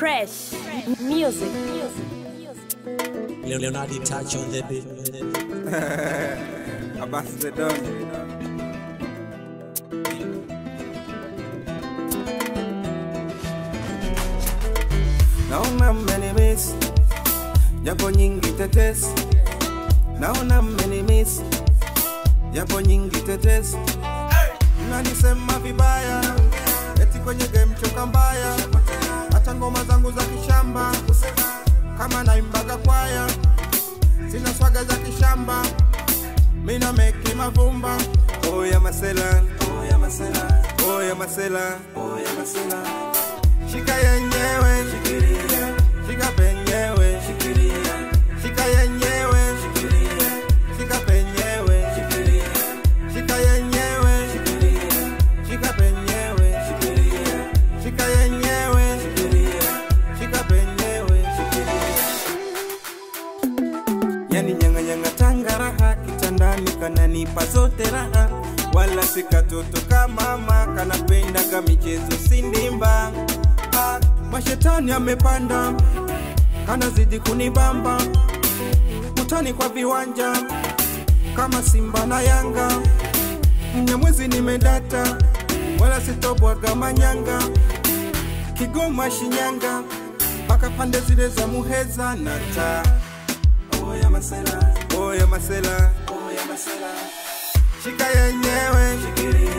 Fresh music. Leonardo touch on the beat. Abbas the Don. Naona mmenimiss japo nyingi tetesi, naona mmenimiss japo nyingi tetesi, mnanisema vibaya eti kwenye game choka mbaya, hata ngoma zangu za kishamba kama naimbaga kwaya, sina swaga za kishamba, mina meki mavumba. Oya masela, oya masela, oya masela, oya masela, shika yenyewe, shikilia, shika penyewe, shikilia, shika yenyewe, shikilia, shika penyewe, shikilia, shika yenyewe, shikilia, shika penyewe, shikilia, shika yenyewe, shikilia, shika penyewe, shikilia yani nyang'anyanga tanga raha kitandani kananipa zote raha wala sikatoto kama mama kanapendaga michezo sindimba ah, mashetani amepanda kanazidi kunibamba utani kwa viwanja kama simba na yanga mnyamwezi nimedata wala sitobwaga manyanga kigoma shinyanga mpaka pande zile za muheza na taa Oya masela, oya masela, oya masela. Shika yenyewe, shikilia.